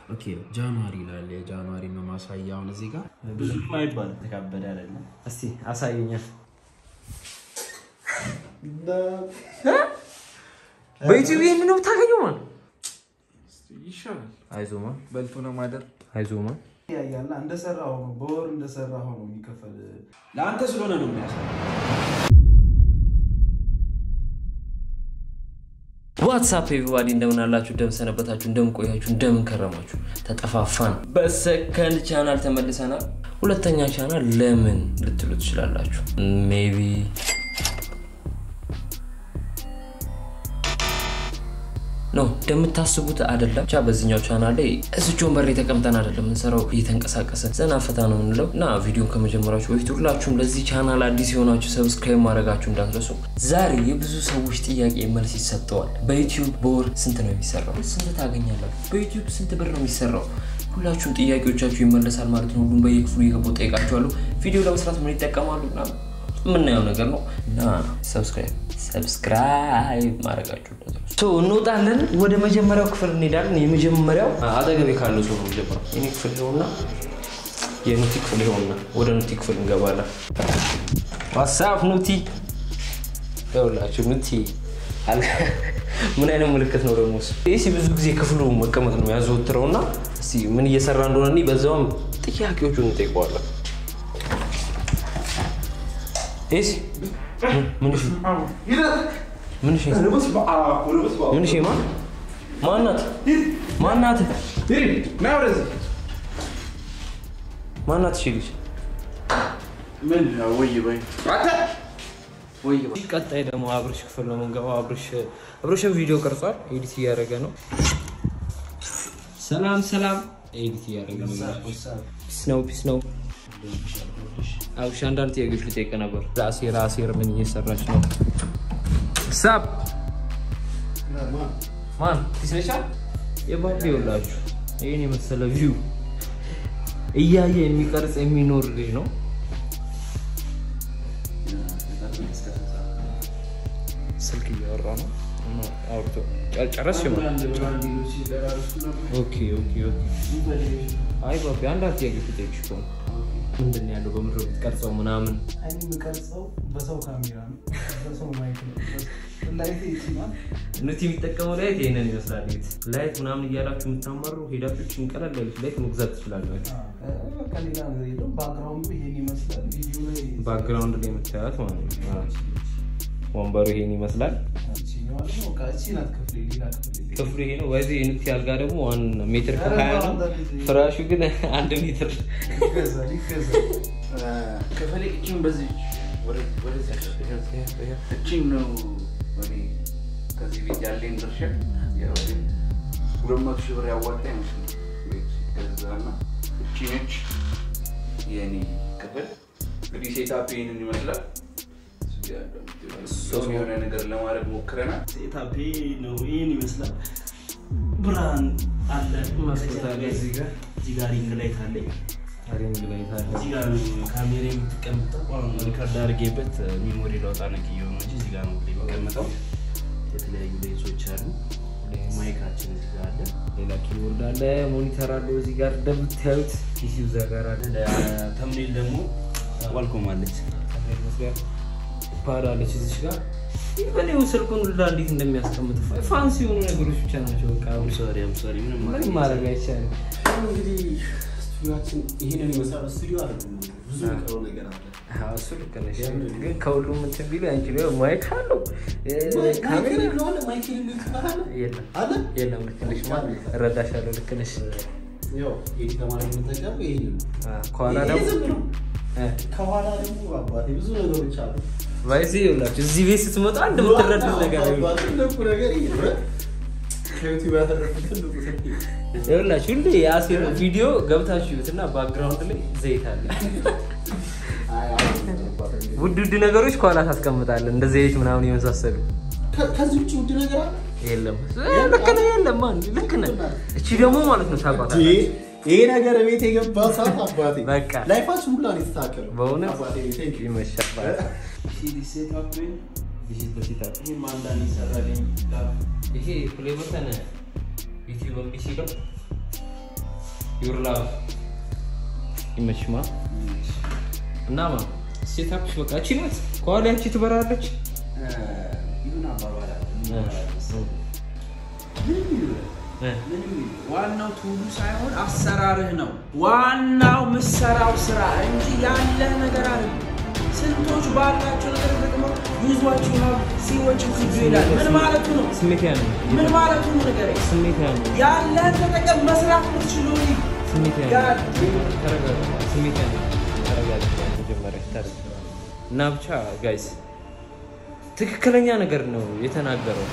ኦኬ ጃንዋሪ ይላል። የጃንዋሪ ነው ማሳያ። አሁን እዚህ ጋር ብዙም አይባል ተካበደ አይደለም። እስቲ አሳየኛል። በዩቲዩብ ይህን ነው የምታገኘው ማለት ይሻላል። አይዞማ በልቶ ነው ማደር። አይዞማ ያያላ እንደሰራው ነው በወር እንደሰራው ነው የሚከፈል። ለአንተ ስለሆነ ነው የሚያሳይ። ዋትሳፕ ኤቪባዲ እንደምን አላችሁ? እንደምን ሰነበታችሁ? እንደምን ቆያችሁ? እንደምን ከረማችሁ? ተጠፋፋን። በሰከንድ ቻናል ተመልሰናል። ሁለተኛ ቻናል ለምን ልትሉ ትችላላችሁ። ሜቢ ኖ እንደምታስቡት አይደለም። ብቻ በዚህኛው ቻናል ላይ እዚች ወንበር ላይ ተቀምጠን አይደለም የምንሰራው፣ እየተንቀሳቀሰን ዘና ፈታ ነው የምንለው እና ቪዲዮን ከመጀመራችሁ በፊት ሁላችሁም ለዚህ ቻናል አዲስ የሆናችሁ ሰብስክራይብ ማድረጋችሁ እንዳትረሱ። ዛሬ የብዙ ሰዎች ጥያቄ መልስ ይሰጠዋል። በዩቲዩብ በወር ስንት ነው የሚሰራው? ስንት ታገኛላችሁ? በዩቲዩብ ስንት ብር ነው የሚሰራው? ሁላችሁም ጥያቄዎቻችሁ ይመለሳል ማለት ነው። ሁሉም በየክፍሉ የገባው ጠይቃችኋለሁ። ቪዲዮ ለመስራት ምን ይጠቀማሉ ምናምን የምናየው ነገር ነው እና ሰብስክራይብ ሰብስክራይብ ማድረጋችሁ እንዳትረሱ። እንወጣለን። ወደ መጀመሪያው ክፍል እንሄዳለን። የመጀመሪያው አጠገቤ ካለው ሰው ነው የሚጀምረው። የኔ ክፍል ይኸውና፣ የኑቲ ክፍል ይኸውና፣ ወደ ኑቲ ክፍል እንገባለን። ዋትሳፕ ኑቲ ይኸውላችሁ፣ ኑቲ አለ። ምን አይነት ምልክት ነው ደግሞ እሱ? ይህ ብዙ ጊዜ ክፍሉ መቀመጥ ነው ያዘወትረው እና እስኪ ምን እየሰራ እንደሆነ እኔ በዛውም ጥያቄዎቹን እንጠይቀዋለን። ኤሲ ምን እሺ ምን እሺ ምን እሺ ማን ማናት ማናት ማናት እሺ ልጅ ቀጣይ ደግሞ አብርሽ ክፍል ነው የምንገባው። አብርሽ አብርሽን ቪዲዮ ቀርጿል፣ ኤዲት እያደረገ ነው። ሰላም ሰላም፣ ኤዲት እያደረገ ነው። ፒስ ነው ፒስ ነው። አብርሽ አንዳንድ ጥያቄዎች ልጠይቅ ነበር። ራሴር ራሴር ምን እየሰራች ነው? ሳብ ማን ፒስ ነሻ? የባቢ ይኸውላችሁ ይህን የመሰለ ቪው እያየ የሚቀርጽ የሚኖር ልጅ ነው። ስልክ እያወራ ነው። አውርቶ ጨረስ ኦኬ ኦኬ ኦኬ። አይ ባቢ አንዳንድ ጥያቄ ልጠይቅሽ እኮ ነው። ምንድን ነው ያለው በምድር የምትቀርጸው ምናምን እኔ የምቀርጸው በሰው ካሜራ ነው፣ በሰው ማይክ ነው። ላይት ይችላል ኑቲ የሚጠቀመው ላይት ይህንን ይመስላል። ቤት ላይት ምናምን እያላችሁ የምታማሩ ሄዳችሁ ቀለል ያለች ላይት መግዛት ትችላላችሁ። በቃ ሌላ ነገር የለውም። ባክግራውንዱ ይሄን ይመስላል። ቪዲዮ ላይ ባክግራውንድ ላይ የምታያት ማለት ነው። አዎ። ወንበሩ ይሄን ይመስላል። ይችኛዋ ደግሞ በቃ እቺ ናት ክፍሌ፣ ሌላ ክፍሌ የለም። ክፍሉ ይሄ ነው። በዚህ የኑቲ አልጋ ደግሞ ዋን ሜትር ከሀያ ነው። ፍራሹ ግን አንድ ሜትር ይገዛል ይገዛል። ክፍሌ እቺን በዚህ እቺን ነው እኔ ከዚህ ቤት ያለኝ ድርሻ ያው ግን ሁለት መቶ ሺህ ብር ያዋጣ ይመስል ቤት ገዛና እቺ ነች የእኔ ክፍል። እንግዲህ ሴታፕ ይህንን ይመስላል። እዚህ ጋር እንደምታዩት የሆነ ነገር ለማድረግ ሞክረናል። ሴታፔ ነው ይህን ይመስላል። ብርሃን አለ መስኮት አለ እዚህ ጋር። እዚህ ጋር ሪንግ ላይት አለኝ። ሪንግ ላይት አለ። እዚህ ጋር ካሜራ የምትቀምጠው አሁን ሪከርድ አድርጌበት ሚሞሪ ለውጣ ነቅ እየሆነ እንጂ እዚህ ጋር ነው የሚቀመጠው። የተለያዩ ሌንሶች አሉ። ማይካችን እዚህ ጋር አለ። ሌላ ኪቦርድ አለ፣ ሞኒተር አለ እዚህ ጋር እንደምታዩት ፒሲው እዛ ጋር አለ። ተምኔል ደግሞ ዋልኮም አለች። ፓድ አለች እዚች ጋር ኢቨን ስልኩን ሁላ እንዴት እንደሚያስቀምጥ ፋንሲ የሆኑ ነገሮች ብቻ ናቸው። በቃ አምሳሪ አምሳሪ ምንም ምንም ማድረግ አይቻልም። እንግዲህ ስቱዲዮችን ይሄንን ይመስላል። ስቱዲዮ አይደለም ብዙ የሚቀረው ነገር አለ። አዎ፣ እሱ ልክ ነሽ። ግን ከሁሉም እንትን ቢሉ አንቺ ላይ ማይክ አለው ካሜራ ማይክ የለውም፣ ማይክ የሌለው ይባላል የለም አለ። የለም። ልክ ነሽ ማ እረዳሻለሁ። ልክ ነሽ። ያው ኤዲት ለማድረግ የምንጠቀመው ይሄ ነው። አዎ፣ ከኋላ ይሄ ደግሞ ዝም ብሎ እ፣ ከኋላ ደግሞ አባቴ ብዙ ነገሮች አሉ። ባይዚ ይኸውላችሁ እዚህ ቤት ስትመጣ አንድ የምትረዱት ነገር ነው። አባቴ ትልቁ ነገር ይሄ ነው። ከዩቲዩብ ያተረፉት ትልቁ ስልክ ይሄ ነው። ይኸውላችሁ ሁሌ የአሴር ቪዲዮ ገብታችሁ ይዩት እና ባክግራውንድ ላይ ዘይት አለ። አይ አሁን አባቴ ውድ ውድ ነገሮች ከኋላ ታስቀምጣለህ፣ እንደ ዘይት ምናምን የመሳሰሉ ከ- ከዚህ ውጭ ውድ ነገር አለ? የለም። ልክ ነህ፣ የለም። ማን ልክ ነህ። እቺ ደግሞ ማለት ነው ታውቃታለህ። ይሄ ይሄ ነገር ቤት የገባ ሰዓት አባቴ በቃ ላይፋችን ሁላ ነው የተስተካከለው። በእውነት አባቴ ቴንክ ዩ። ይመሻል። ሴታፕ ቪዚት በሴታፕ ይህም አንዳንድ ይሰራልኝ ይሄ ፕሌይ በተን ዩቲዩብ እምቢ ሲለው ዩር ላቭ ይመችማ እና ማ ሴታፕሽ በቃ እቺ ናት። ከኋላ ያቺ ትበራለች። ይሁን አባባል አለ። እ ምንም ይሁን ዋናው ቱሉ ሳይሆን አሰራርህ ነው። ዋናው ምሰራው ስራ እንጂ ያለህ ነገር አለ። ስንቶች ባላቸው ነገር ተጠቅመው ይዟቸው ነው ሲወጭ ክጁ ይላል። ምን ማለቱ ነው? ስሜት ያ ነው። ምን ማለቱ ነው? ነገር ስሜት ያ ነው። ያለህን ተጠቀም መስራት ምትችሉ ስሜት ያ ያ- ነው። ተረጋጋ። ስሜት ያ ነው። ተረጋጋ። መጀመሪያ ተረጋጋ። እና ብቻ ጋይስ ትክክለኛ ነገር ነው የተናገረው።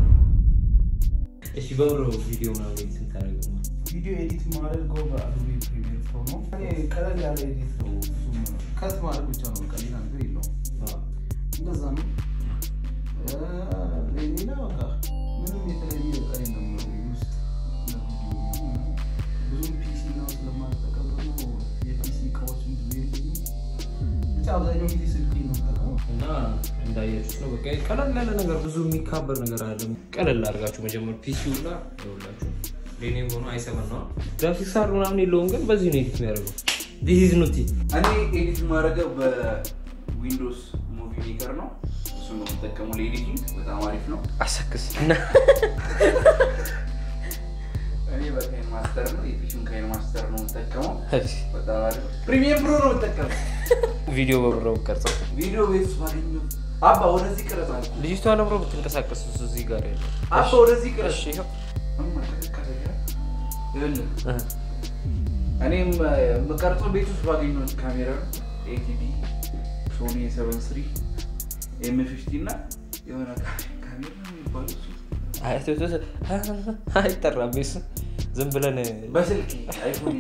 እሺ በብሮ ቪዲዮ ምናምን ኤዲት ስንታደርገው ነው? ቪዲዮ ኤዲት ማድረገው በአዶቤ ፕሪሚየር ፕሮ ነው። እኔ ቀለል ያለ ኤዲት ነው። ብዙም ከት ማድረግ ብቻ ነው። በቃ ሌላ ነገር የለውም። እንደዛ ነው። እ፣ ሌላ በቃ ምንም የተለየ እቃ የለም ነው ውስጥ ለቪዲዮ ምናምን። ብዙም ፒሲ ነው ስለማልጠቀም ደግሞ የፒሲ እቃዎችን ብዙ የለኝም። ብቻ አብዛኛው ጊዜ ስልክ ነው የምጠቀመው። እና እንዳያችሁት ነው በቃ ቀለል ያለ ነገር ብዙ የሚካበር ነገር አለ። ቀለል አድርጋችሁ መጀመር ፒሲው ላ ይኸውላችሁ ሌኔም ሆኖ አይሰበን ነው ግራፊክስ ካርድ ምናምን የለውም፣ ግን በዚህ ነው ኤዲት የሚያደርገው። ዲስ ኢዝ ኖቲ እኔ ኤዲት ማድረገው በዊንዶውስ ሙቪ ሜከር ነው። እሱ ነው የምጠቀመው ለኤዲቲንግ። በጣም አሪፍ ነው። አሰክስ እና እኔ በካይን ማስተር ነው የፊሽን ካይን ማስተር ነው የምጠቀመው። በጣም አሪፍ ፕሪሚየም ፕሮ ነው የምጠቀመው። ቪዲዮ በብረው ቀርጸው ቪዲዮ ቤት ውስጥ ባገኘው አባ ወደዚህ ቅረጽ አልኩ። ልጅቷ ለብሮ ብትንቀሳቀስ እሱ እዚህ ጋር ያለ አባ ወደዚህ ቅረጽ። እሺ ይኸው እማ ቀዘቀዘ። ይኸውልህ እኔም የምቀርጸው ቤት ውስጥ ባገኘሁት ካሜራ ኤቲዲ ሶኒ የሰቨን ስሪ ኤም ፊፍቲ እና የሆነ ካሜራ ነው የሚባለው እሱ አይጠራም ቤሱ ዝም ብለን በስልክ አይፎን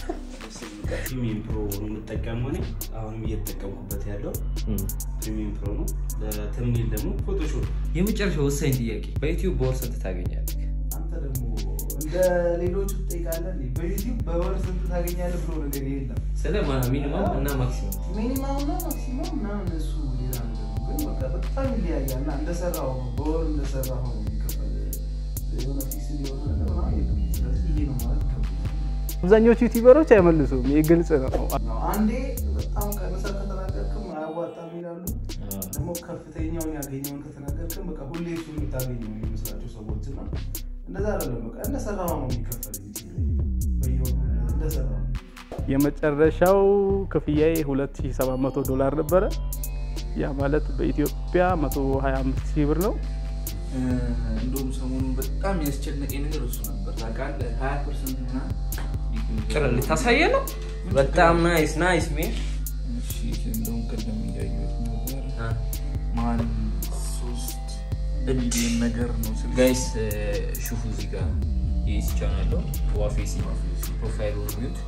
ፕሪሚየም ፕሮ ነው የምጠቀመው እኔ አሁንም እየተጠቀምኩበት ያለው ፕሪሚየም ፕሮ ነው። ለተምኔል ደግሞ ፎቶሾፕ የመጨረሻ ወሳኝ ጥያቄ በዩቲዩብ በወር ስንት ታገኛለህ? አንተ ደግሞ እንደ ሌሎቹ ትጠይቃለህ እንዴ? በዩቲዩብ በወር ስንት ታገኛለህ ብሎ ነገር የለም። ስለ ሚኒመም እና ማክሲመም ሚኒማም እና ማክሲማም ምናምን እሱ ሌላ ነገር ነው። ግን በቃ በጣም ይለያያል እና እንደሰራው ነው በወር እንደሰራው ነው የሚከፈል የሆነ ፊክስ የሆነ ነገር ምናምን የለም። ስለዚህ ይሄ ነው ማለት ይከብዳል። አብዛኞቹ ዩቲዩበሮች አይመልሱም። ይህ ግልጽ ነው። ነው አንዴ በጣም ቀንሰህ ከተናገርክም አያዋጣም ይላሉ። ደግሞ ከፍተኛውን ያገኘውን ከተናገርክም በቃ ሁሌ እሱ የምታገኘው የሚመስላቸው ሰዎች እና እንደዛ አይደለም። በቃ እንደሰራው ነው የሚከፈል በየወሩ እንደሰራው የመጨረሻው ክፍያዬ 2700 ዶላር ነበረ። ያ ማለት በኢትዮጵያ 125 ሺህ ብር ነው። እንደውም ሰሞኑን በጣም ያስጨነቀኝ ነገር እሱ ነበር ታውቃለህ። ሀያ ፐርሰንት ምናምን ጭረ ልታሳየ ነው። በጣም ናይስ ናይስ ሜ እሺ፣ እንደውም ቅድም እያየሁት ነበር ማን ሶስት ሚሊዮን ነገር ነው ስል ጋይስ ሹፉ እዚህ ጋር የኢስ ቻናል ነው ዋፌሲ ፕሮፋይሉ ሪዩት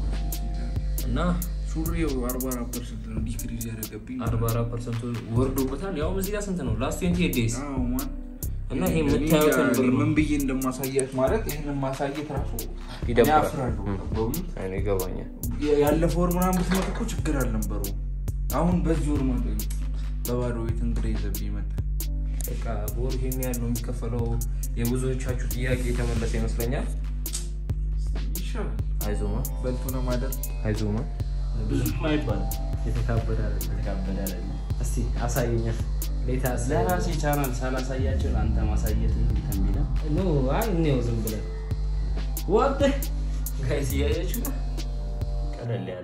እና ሱሪው አርባ አራት ፐርሰንት ነው ዲክሪዝ ያደረገብኝ 44 ፐርሰንቱ ወርዶበታል። ያውም እዚህ ጋር ስንት ነው? ላስት 28 ዴይዝ አዎ፣ ማን እና ይሄ እኔ የምታዩትን እንጃ ብር ነው። ምን ብዬ እንደማሳየት ማለት ይህንን ማሳየት ራሱ ይደብራል። እኔ አፍራለሁ። በእውነት እኔ ይገባኛል። ያለፈው ወር ምናምን ብትመጡ እኮ ችግር አልነበሩ። አሁን በዚህ ወር ማለት በባዶ ቤት እንግዳ ይዘብኝ መጣ። በቃ በወር ይሄን ያህል ነው የሚከፈለው። የብዙዎቻችሁ ጥያቄ የተመለሰ ይመስለኛል። ይሻላል አይዞማ በልቶ ለማደር አይዞማ። ብዙም አይባልም። የተካበደ አይደለም። የተካበደ አይደለም። እስቲ አሳየኛ ሌታ ለራሴ ቻናል ሳላሳያቸው ለአንተ ማሳየት እንትን የሚለው ኖ አይ እኔው ዝም ብለን ዋት ጋይስ እያያችሁ ነው። ቀለል ያለ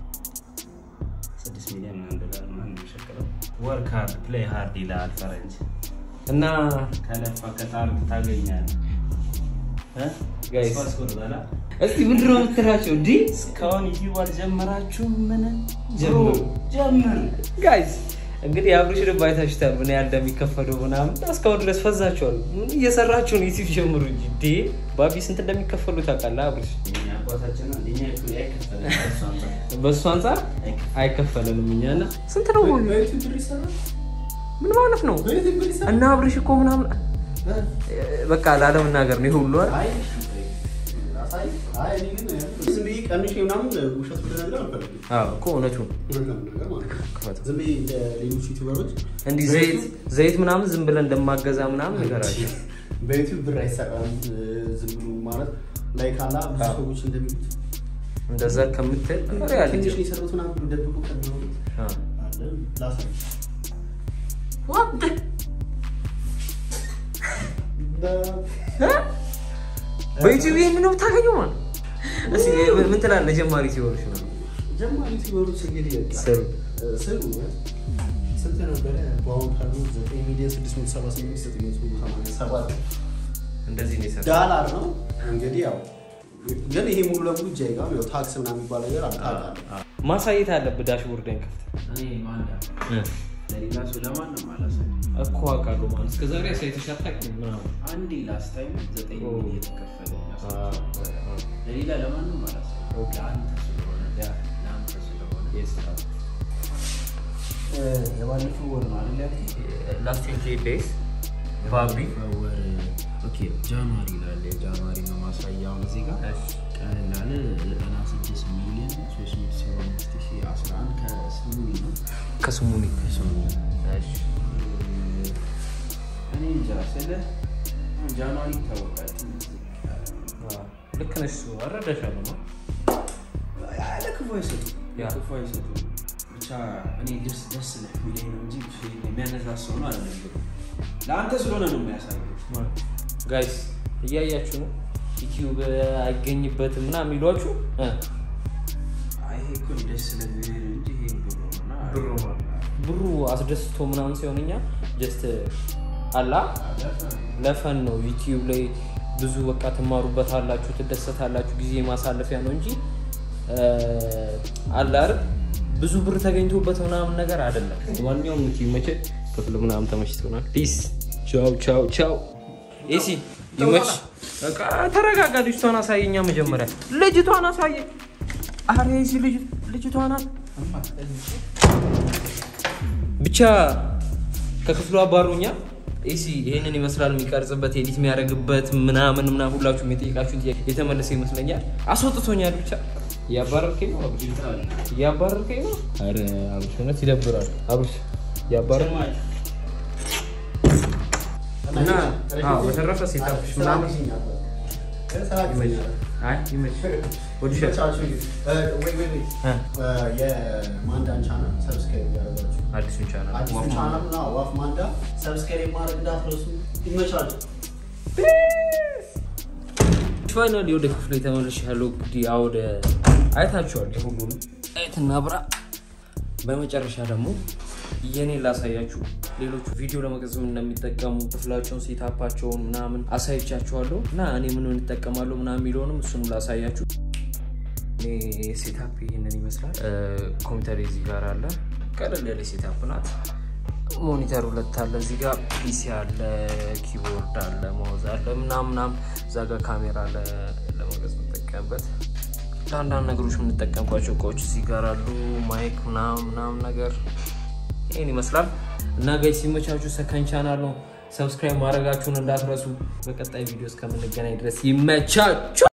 ስድስት ሚሊዮን ምናምን ዶላር ምናምን ነው የሚሸክለው። ወርክ ሃርድ ፕሌይ ሃርድ ይላል ፈረንጅ። እና ከለፋ ከጣርክ ታገኛለህ። እ? ጋይስ ተስፋ አስቆርጣላ። እስቲ ምንድን ነው የምትላቸው? እንዲ እስካሁን ዩቲዩብ አልጀመራችሁም? ምን ጀምሩ። ጀምር። ጋይስ እንግዲህ አብሬሽ ደግሞ አይታችሁታል ምን ያህል እንደሚከፈለው ምናምን እስካሁን ድረስ ፈዛችኋል። ምን እየሰራችሁ ነው? ዩቲዩብ ጀምሩ እንጂ እንዴ ባቢ ስንት እንደሚከፈሉ ታውቃለህ? አብሬሽ የእኛ አባታችን አንደኛ ይኩ- አይከፈልም። እሱ አንጻር በእሱ አንጻር አይከፈልም። አይከፈለንም እኛና ስንት ነው? በዩቲዩብ ብር ይሰራል። ምን ማለት ነው? በዩቲዩብ ብር ይሰራል። እና አብሬሽ እኮ ምናምን በቃ ላለመናገር ነው ይሄ ሁሉ አይደል? አይ አሳይ። አይ እኔ ግን ዝም ብዬ ቀንሼ ምናምን ውሸት ብር ነገር አልፈልግም። አዎ እኮ እውነቱን እውነት ለመናገር ማለት ነው። ክፈተው። ዝም ብዬ እንደ ሌሎች ዩቲዩበሮች እንዲህ ዘይት ዘይት ምናምን ዝም ብለን እንደማገዛ ምናምን ነገራቸው። በዩቲዩብ ብር አይሰራም። ዝም ብሎ ማለት ላይ ካላ ብዙ ሰዎች እንደሚሉት እንደዛ ከምትል ትንሽ ሪያሊቲ ነው የሰሩት ምናምን ብሎ ደብቆ ከሚሆኑት አለ ላሳይ በዩቲዩብ ይህን ነው የምታገኘው ማለት እስኪ ምን ትላለህ? ጀማሪ ሲሆንሽ ነው ጀማሪ ሲበሉት እንግዲህ በቃ ስሩ ስሩ ስንት ነበረ? በአሁኑ ካሉ ዘጠኝ ሚሊዮን ስድስት መቶ ሰባ ስምንት ዘጠኝ መቶ ሰማንያ ሰባት እንደዚህ ነው የሰራው። ዳላር ነው እንግዲህ ያው ግን ይሄ ሙሉ ለሙሉ እጅ አይገባም። ያው ታክስ ምናምን የሚባል ነገር አለ ታውቃለህ። ማሳየት አለብህ ዳሽቦርድን ከፍተህ እኔ ማንዳ ለሌላ ሰው ለማንም አላሳይም። እኮ አውቃለሁ ማለት እስከ ዛሬ አሳይተሽ አታውቂም ምናምን አንዴ ላስት ታይም ዘጠኝ ኦ። ሚሊዮን የተከፈለ ለሌላ ለማንም አላሳይም። ለአንተ ስለሆነ ለአንተ ስለሆነ የባለፈው ወር ነው አይደል ያልኩት? ላስት ዴይስ ባቢ ወር ኦኬ ጃንዋሪ ይላል። የጃንዋሪ ነው ማሳያውን እዚህ ጋር ቀለል ያለ ዘጠና ስድስት ሚሊዮን ሶስት መቶ ሰባ አምስት ሺህ አስራ አንድ ከስሙኒ ነው ከስሙኒ ከስሙኒ እኔ እንጃ ስለ ጃንዋሪ ይታወቃል። ትንሽ ዝቅ ያለ ነው። ልክ ነሽ። እሱ አረዳሻለሁ ነው ለክፉ አይሰጡም፣ ያ። ለክፉ አይሰጡም። ብቻ እኔ ደስ ደስ ነው የሚለኝ ነው እንጂ የሚያነሳሰው ነው አይደለም። ግን ለአንተ ስለሆነ ነው የሚያሳየው። ጋይስ እያያችሁ ነው። ዩቲዩብ አይገኝበትም ምናምን የሚሏችሁ እ አይ ይሄ እኮ ደስ ስለሚል እንጂ ይሄ ብሩ ነውና ብሩ ነው። ብሩ አስደስቶ ምናምን ሲሆን እኛ ጀስት አላ ለፈን ነው። ዩቲዩብ ላይ ብዙ በቃ ትማሩበታላችሁ፣ ትደሰታላችሁ፣ ጊዜ ማሳለፊያ ነው እንጂ አለ አይደል ብዙ ብር ተገኝቶበት ምናምን ነገር አይደለም። ማንኛውም ዩቲዩብ መቼ ክፍል ምናምን ተመችቶናል። ፒስ ቻው ቻው ቻው። ኤሲ ይመች። በቃ ተረጋጋ። ልጅቷን አሳየኛ መጀመሪያ ልጅቷን አሳየ። አረ ኤሲ ልጅ ልጅቷን አል- ብቻ ከክፍሉ አባሩኛ ኤሲ ይህንን ይመስላል የሚቀርጽበት ኤዲት የሚያደርግበት ምናምን ምናምን ሁላችሁም የጠየቃችሁን ጥያቄ የተመለሰ ይመስለኛል። አስወጥቶኛል። ብቻ እያባረርከኝ ነው አብርሽ፣ እያባረርከኝ ነው። ኧረ አብርሽ እውነት ይደብራል። አብርሽ እያባረር እና አዎ፣ በተረፈ ሴታፕሽ ምናምን አይ ይመችሽ። ወድሻለሁ። የማንዳን ቻናል ሰብስክራይብ ያደረጋችሁ አዲሱን ቻናል አዲሱ ቻናል ና ዋፍ ማንዳ ሰብስክራይብ ማድረግ እንዳትረሱ። ይመቻችሁ። ፋይናሊ ወደ ክፍል የተመልሻለሁ። እንግዲህ ወደ አይታችኋል የሁሉንም አይትና ብራ። በመጨረሻ ደግሞ የኔ ላሳያችሁ ሌሎቹ ቪዲዮ ለመቅረጽም እንደሚጠቀሙ ክፍላቸውን ሴታፓቸውን ምናምን አሳይቻችኋለሁ እና እኔ ምን እንጠቀማለሁ ምናምን የሚለውንም እሱንም ላሳያችሁ። እኔ ሴታፕ ይህንን ይመስላል። ኮምፒውተር እዚህ ጋር አለ። ቀለል ያለ ሴታፕ ናት። ሞኒተር ሁለት አለ እዚህ ጋር ፒሲ አለ፣ ኪቦርድ አለ፣ ማውዝ አለ ምናምን ምናምን። እዛ ጋር ካሜራ አለ ለመቅረጽ የምንጠቀምበት ለአንዳንድ ነገሮች የምንጠቀምባቸው እቃዎች እዚህ ጋር አሉ። ማይክ ምናምን ምናምን ነገር ይህን ይመስላል እና ጋይ ሲመቻችሁ ሰከንድ ቻናል ነው። ሰብስክራይብ ማድረጋችሁን እንዳትረሱ። በቀጣይ ቪዲዮ እስከምንገናኝ ድረስ ይመቻችሁ።